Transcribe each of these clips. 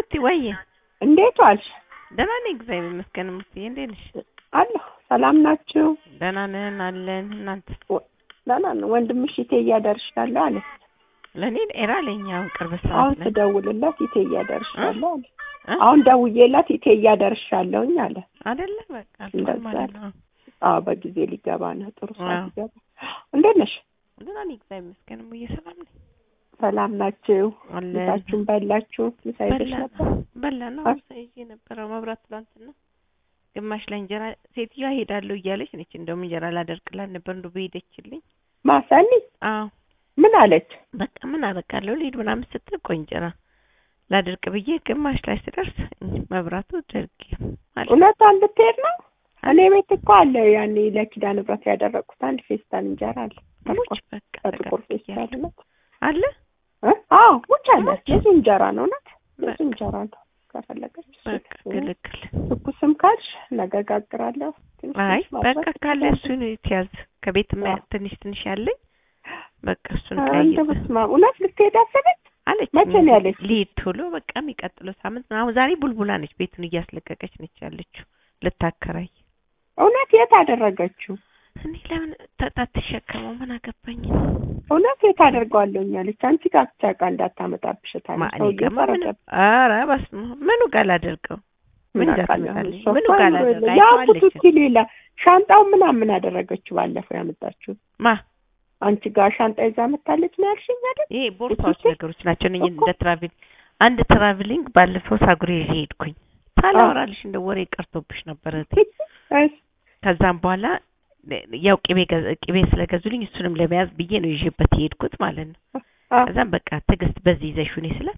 ሙቲ ወዬ እንዴት ዋልሽ? ደህና ነኝ እግዚአብሔር ይመስገን። ሙትዬ እንዴት ነሽ? አለሁ። ሰላም ናችሁ? ደህና ነን አለን። እናንተ? ደህና ነው። ወንድምሽ ኢቴ እያደርሻለሁ አለ። ለእኔ ኤራ ለኝ አሁን ቅርብ አሁን ሰዓት ላይ ስደውልለት ኢቴ እያደርሻለሁ አለ። እ? አሁን ደውዬለት ኢቴ እያደርሻለሁኝ አለ። አይደለ በቃ አልፏል እንደዛ ማለት ነው። አዎ በጊዜ ሊገባ ነው። ጥሩ ሰዓት አዎ። ሊገባ። እንዴት ነሽ? ደህና ነኝ እግዚአብሔር ይመስገን። ሙዬ ሰላም ነኝ ሰላም ናችሁ? አለን። ምሳችሁን በላችሁ? ምሳ ይዘሽ በላ ነበር? በላ ነው አ- ምሳ ይዤ ነበረ። መብራት ትላንትና ግማሽ ላይ እንጀራ ሴትዮዋ ሄዳለሁ እያለች ነች። እንደውም እንጀራ ላደርቅላት ነበር እንደው በሄደችልኝ። ማሰኒ አዎ ምን አለች? በቃ ምን አደርጋለሁ ልሂድ ምናምን ስትል ቆይ እንጀራ ላደርቅ ብዬ ግማሽ ላይ ስደርስ መብራቱ ደርግ ማለት እውነቷን ልትሄድ ነው? እኔ ቤት እኮ አለ ያኔ ለኪዳነ ምሕረት ያደረግኩት አንድ ፌስታል እንጀራ አለ። ሙች በቃ በጥቁር ፌስታል ተጋብያለሁ። ነው። አለ እ? አዎ ሙች አለ። ሙች? የሱ እንጀራ ነው ናት። የሱ በቃ እንጀራ ነው። ከፈለገች እሱ በቃ ትሁን። ግልግል ትኩስም ካልሽ ነገ ጋግራለሁ። ትንሽ አይ ትንሽ ማድረግ በቃ ካለ ትችላለሽ። እሱን ትያዝ ከቤት ማ- አዎ። ትንሽ ትንሽ ያለኝ በቃ እሱን አ- ቀይጥ እንደው በስመ አብ እውነት ልትሄድ አሰበች? አለች መቼ ነው ያለች? ልሂድ ቶሎ በቃ የሚቀጥለው ሳምንት ነው። አሁን ዛሬ ቡልቡላ ነች ቤቱን እያስለቀቀች ነች ያለችው ልታከራይ እውነት የት አደረገችው? እኔ ለምን ተጣትሸከመው ምን አገባኝ እውነት የት አደርገዋለሁኝ አለች። አንቺ ጋር ብቻ ዕቃ እንዳታመጣብሽ ታለች። ማን ሰውዬው ይቀማ ምን ፈረደ። ኧረ በስመ አብ ምኑ ጋር ላደርገው ምን አውቃለሁ እንዳትመጣልኝ እሷ ምኑ እኮ ጋር አይምሮ ላደርገው የለ- ያ አይተዋለች ቡቱቲ ሌላ ሻንጣው ምናምን አደረገችው ባለፈው ያመጣችው ማ አንቺ ጋር ሻንጣ ይዛ መታለች ነው ያልሽኝ አይደል? ይሄ ቦርሳዎች ቡቱቲ? ነገሮች ናቸው እነኝ እኮ። እንደ ትራቭል አንድ ትራቭሊንግ ባለፈው ሳጉሬ ይዤ ሄድኩኝ ሳላወራልሽ እንደ ወሬ ቀርቶብሽ ነበር እህቴ እስ ከዛም በኋላ ያው ቅቤ ገዛ- ቅቤ ስለገዙልኝ እሱንም ለመያዝ ብዬ ነው ይዤበት የሄድኩት ማለት ነው አ ከዛም በቃ ትዕግስት በዚህ ይዘሽ ሁኔ ስለ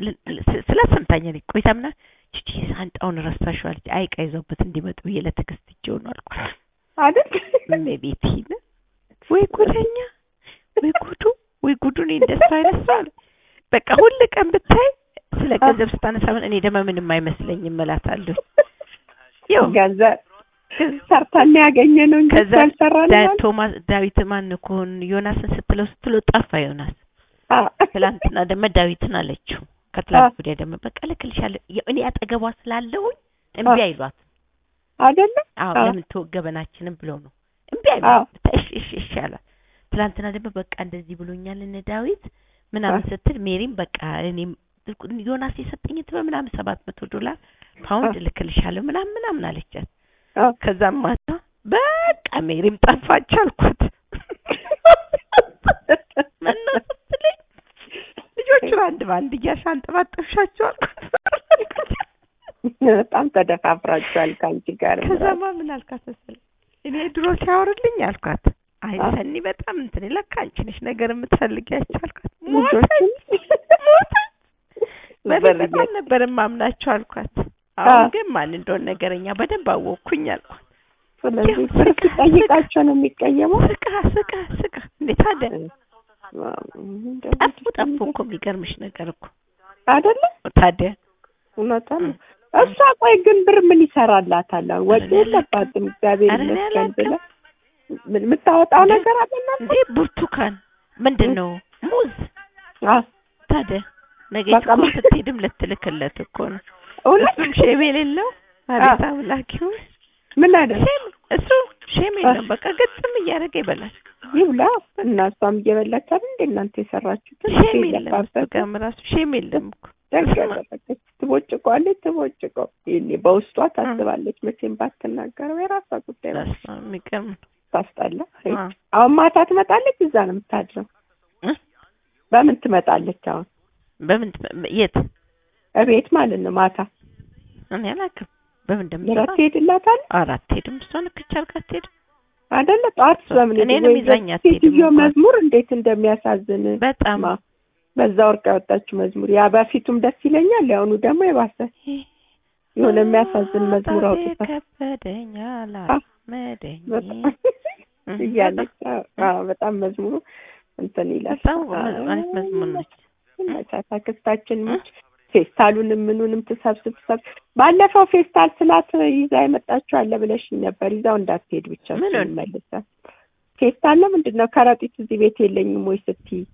ስለ ሰምታኛለች ቆይታ ምና ቺቺ ሳንጣውን ረሳሽው አለች አይ ዕቃ ይዘውበት እንዲመጡ ብዬ ለትዕግስት እጄው ነው አልኳት አይደል? እመቤቴ ነው ወይ ጉደኛ ወይ ጉዱ ወይ ጉዱ እኔ እንደሱ አይነት ሰው አለ በቃ ሁል ቀን ብታይ ስለ ገንዘብ ስታነሳ ምን እኔ ደግሞ ምንም አይመስለኝም እላታለሁ ያው ገንዘብ ሰርተን ያገኘ ነው እንጂ ከዛ አልሰራን ዳ- ቶማስ ዳዊት ማን ኮን ዮናስን ስትለው ስትለው ጠፋ ዮናስ ትላንትና ደግሞ ዳዊትን አለችው ከትላንት ወዲያ ደግሞ በቃ እልክልሻለሁ የ- እኔ አጠገቧ ስላለሁኝ እምቢ አ- አይሏት አይደለ? አዎ አ- ለምን ተወገበናችንም ብለው ነው እምቢ አዎ። አይሏት እሺ እሺ እሺ አሏት ትላንትና ደግሞ በቃ እንደዚህ ብሎኛል እነ ዳዊት ምናምን አ- ስትል ሜሪም በቃ እኔም ዮናስ የሰጠኝ ትበ ምናምን ሰባት መቶ ዶላር ፓውንድ አ- እልክልሻለሁ ምናምን ምናምን አለቻት አ- ከዛም ማታ በቃ ሜሪም ጠፋች አልኳት ምነው ስትለኝ ልጆቹን አንድ በአንድ እያሻንጠባጠብሻቸው አልኳት በጣም ተደፋፍራችኋል ከአንቺ ጋር ከዛማ ምን አልኳት መሰለኝ እኔ ድሮ ሲያወሩልኝ አልኳት አይ አ- ሰኒ በጣም እንትን ለካ አንቺ ነሽ ነገር የምትፈልጊያቸው አልኳት ልጆችን ሞተች ሞተች በፊት በር በጣም ነበር የማምናቸው አልኳት አ- አሁን ግን ማን እንደሆነ ነገረኛ በደንብ አወቅኩኝ አልኳት ስለዚህ ያው ብር ስቃ- ሲጠይቃቸው ነው የሚቀየመው። ስቃ ስቃ ስቃ እንዴ ታዲያ ጠፉ ጠፉ እኮ የሚገርምሽ ነገር እኮ አይደለ? ታዲያ እውነቷን ነው። እሷ ቆይ ግን ብር ምን ይሰራላታል? አሁን ወጪ ኧረ እኔ የለባትም እግዚአብሔር ኧረ እኔ ይመስገን አላውቅም። ብለህ ምን- የምታወጣው እንዴ? ነገር አለ እናንተ? እንዴ ብርቱካን ምንድን ነው ሙዝ አዎ ታዲያ ነገ በቃ እኮ ማ- ስትሄድም ልትልክለት እኮ ነው እውነት እሱም ሼም የሌለው አቤት አምላኪው ምን አይደል ሼም እሱ ሼም የለም በቃ ገጽም እያደረገ ይበላል ይብላ እና እሷም እየበላች አይደል እንደ እናንተ የሰራችሁትን ሼም የለም እሱ የለባበት ጋርም ራሱ ሼም የለም እኮ ደግ ያደረገች ትቦጭቀዋለች ትቦጭቀው ይሄኔ በውስጧ ታስባለች መቼም ባትናገረው የራሷ ጉዳይ ነው በስመ አብ የሚገርም ነው ታስጠላ አ። አሁን ማታ ትመጣለች እዛ ነው የምታድረው እ? በምን ትመጣለች አሁን በምን ትመ- የት እቤት ማለት ነው ማታ እኔ አላውቅም በምን ምራት እንደምትመጣ ትሄድላታል አራት ሄድም እሷን ክቻ አድርጋ አትሄድም አይደለ ጠዋት በምን እኔንም ወይ ይዛኝ አትሄድም ሴትዮ እንኳን። መዝሙር እንዴት እንደሚያሳዝን በጣም ማ በዛ ወርቅ ያወጣችው መዝሙር ያ በፊቱም ደስ ይለኛል ያሁኑ ደግሞ የባሰ የሆነ የሚያሳዝን መዝሙር አውጥታ ከበደኝ አ፣ አላመደኝ በጣም እያለች አዎ፣ አዎ፣ በጣም መዝሙሩ እንትን ይላል በጣም አይነት መዝሙር ነች መቻታ ክስታችን ሙች ፌስታሉንም ምኑንም ትሰብስብ ትሰብስብ ባለፈው ፌስታል ስላት ይዛ የመጣችው አለ ብለሽኝ ነበር ይዛው እንዳትሄድ ብቻ ምኑን? መልሳ ፌስታል ነው ምንድን ነው ከረጢት እዚህ ቤት የለኝም ወይ ስትይ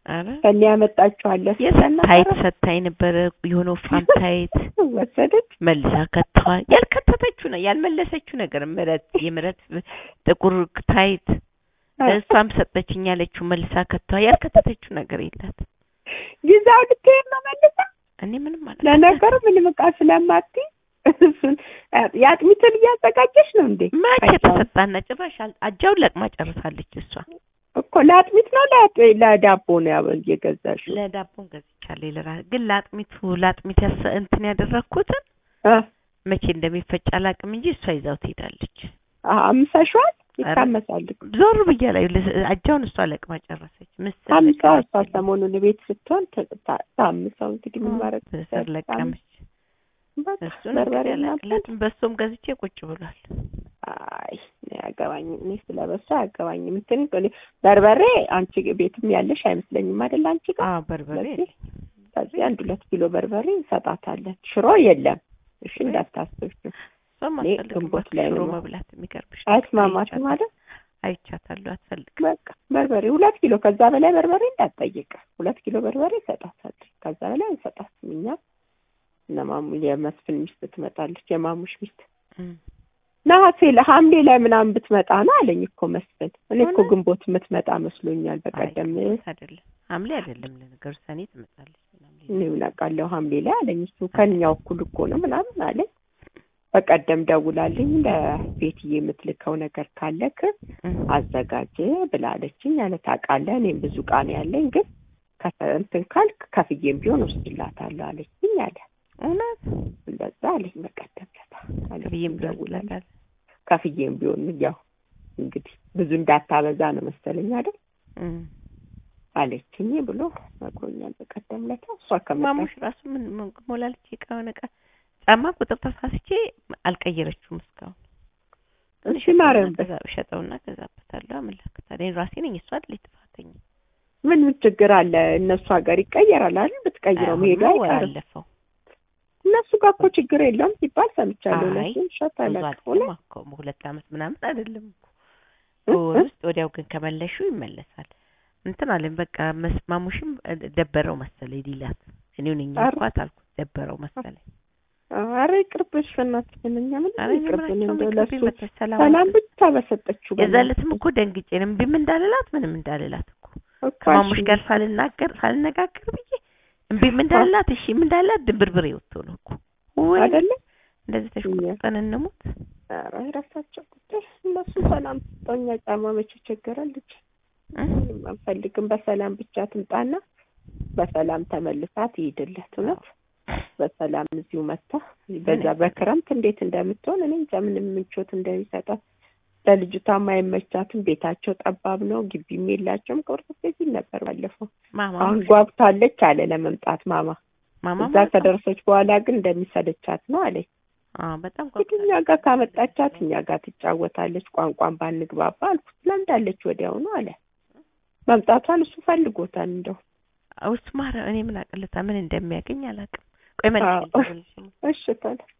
ኧረ ከኔ ያመጣችኋለሁ ታይት ሰታኝ ነበረ የሆነ ወፍራም ታይት ወሰደች መልሳ ከተዋ ያልከተተችው ነው ያልመለሰችው ነገር ምረት የምረት ጥቁር ታይት እሷም ሰጠችኝ ያለችው መልሳ ከተዋ ያልከተተችው ነገር የላት ጊዜው ልትሄድ ነው መልሳ እኔ ምንም ማለት ለነገሩ ምንም ዕቃ ስለማትይ እሱን የአጥሚትን እያዘጋጀች ነው እንዴ መቼ ተሰጣና ጭራሽ አል- አጃውን ለቅማ ጨርሳለች እሷ እኮ ለአጥሚት ነው ለአጥ- ለዳቦ ነው ያው እየገዛሽው ለዳቦን ገዝቻለሁ ለራ ግን ለአጥሚቱ ለአጥሚት ያሰ እንትን ያደረግኩትን እ መቼ እንደሚፈጭ አላውቅም እንጂ እሷ ይዛው ትሄዳለች አ- አምሰሽዋል ይታመሳል እኮ። ዞር ብያ ላይ አጃውን እሷ ለቅማ ጨረሰች ምስር አምሳ እሷ ለቀመች። ሰሞኑን ቤት ስትሆን ት- ታ- ታምሰው እንግዲህ ምን ማድረግ ምስር ለቀመች በቃ እሱን በርበሬ እንግዲህ እና አላቅላትም በሶም ገዝቼ ቁጭ ብሏል አይ እኔ አያገባኝም። እኔ ስለ በሱ አያገባኝም። እንትን እኔ በርበሬ አንቺ ቤትም ያለሽ አይመስለኝም አይደል? አንቺ ጋር አዎ በርበሬ ስለዚህ ከዚህ አንድ ሁለት ኪሎ በርበሬ እንሰጣታለን። ሽሮ የለም። እሺ እንዳታስብሽ። እሷም እኔ አትፈልግም ግንቦት በቃ ላይ ሽሮ ነው መብላት የሚገርምሽ አይስማማትም ማለት አይቻታለሁ አትፈልግም በቃ በርበሬ ሁለት ኪሎ ከዛ በላይ በርበሬ እንዳትጠይቅ። ሁለት ኪሎ በርበሬ ይሰጣታል። ከዛ በላይ እንሰጣትም እኛ እነ ማሙ የመስፍን ሚስት ትመጣለች። የማሙሽ ሚስት እም። ነሐሴ ለሐምሌ ላይ ምናምን ብትመጣ ነው አለኝ እኮ መስፍን። እኔ እኮ እውነት? ግንቦት የምትመጣ መስሎኛል። በቀደም አይ አይደለም ሐምሌ አይደለም ለነገሩ ሰኔ ትመጣለች ሐምሌ እኔ ምን አውቃለሁ ሐምሌ ላይ አለኝ። እሱ ከኛው እኩል እኮ ነው ምናምን አለኝ። በቀደም ደውላልኝ ለቤትዬ የምትልከው ነገር ካለክ እም። አዘጋጅ ብላለችኝ አለ። ታውቃለህ እኔም ብዙ ዕቃ ነው ያለኝ ግን ከተ- እንትን ካልክ ከፍዬም ቢሆን ወስድላታለሁ አለችኝ አለ። እውነት እንደዛ አለኝ በቀደም ለታ አለችኝ ብዬም ደውላልኝ። ደውላታል ከፍዬም ቢሆን ያው እንግዲህ ብዙ እንዳታበዛ ነው መሰለኝ አይደል አለችኝ ብሎ ነግሮኛል በቀደም ለታ። እሷ ከመጣች ማሙሽ ራሱ ምን ምን ሞላለች የቃውን ዕቃ ጫማ ቁጥር ተሳስቼ አልቀየረችውም እስካሁን እሺ ማርያም በ- ከዛ ሸጠውና ገዛበታለሁ አመለክታለሁ እኔ ራሴ ነኝ እሷ አይደለች ጥፋተኛ ምን ምን ችግር አለ? እነሱ ሀገር ይቀየራል አይደል? ብትቀይረው መሄዱ አሁንማ ወር አይቀርም። አለፈው እነሱ ጋር እኮ ችግር የለውም ሲባል ሰምቻለሁ። አይ፣ እነሱም ሸጥ ብዙ አለቅፎ አይደለም እኮ በሁለት ዓመት ምናምን አይደለም እኮ እ? በወር እ? ውስጥ ወዲያው ግን ከመለሹ ይመለሳል እንትን አለኝ በቃ መስ- ማሙሽም ደበረው መሰለኝ ሊላት እኔው ነኝ ኧረ። እንኳን አልኩት ደበረው መሰለኝ አረ ይቅርብሽ፣ በእናትሽ እኛ ምን ኧረ እኔ ይቅርብን ምናቸውም እንደው ይቅርብኝ ለሱ መተሽ ሰላም ሰላም አትበል። ብቻ በሰጠችው የዛ በእናትሽ። ዕለትም እኮ ደንግጬ ነው እምቢም እንዳልላት ምንም እንዳልላት እኮ እኮ ከማሙሽ እሺ፣ ጋር ሳልናገር ሳልነጋገር ብዬ እምቢም እንዳልላት እሺም እንዳልላት ድንብርብሬ ወጥቶ ነው እኮ ወይ አይደለ እንደዚህ ተሽቆጥጠን እንሙት ኧረ የራሳቸው ጉዳይ። እነሱ ሰላም ስጠኛ ጫማ መቼ ቸገረን ልጅ እ? ምንም አንፈልግም። በሰላም ብቻ ትምጣና በሰላም ተመልሳ ትሄድለት። እውነት በሰላም እዚሁ መታ በዛ በክረምት እንዴት እንደምትሆን እኔ እንጃ ምንም ምቾት እንደሚሰጣት ለልጅቷም አይመቻትም። ቤታቸው ጠባብ ነው፣ ግቢም የላቸውም። ቁርጥ ቤት ነበር ባለፈው። ማማ አሁን ጓጉታለች አለ ለመምጣት ማማ። ማማ እዛ ማለት ነው። ከደረሰች በኋላ ግን እንደሚሰለቻት ነው አለኝ። አዎ በጣም እንግዲህ እኛ ጋር ካመጣቻት እኛ ጋር ትጫወታለች። ቋንቋን ባንግባባ አልኩት። ለምዳለች ወዲያውኑ አለ። መምጣቷን እሱ ፈልጎታል እንደው እሱ ማረ እኔ ምን አቅልታ ምን እንደሚያገኝ አላውቅም። ቆይ መልስ አዎ። እሺ ታዲያ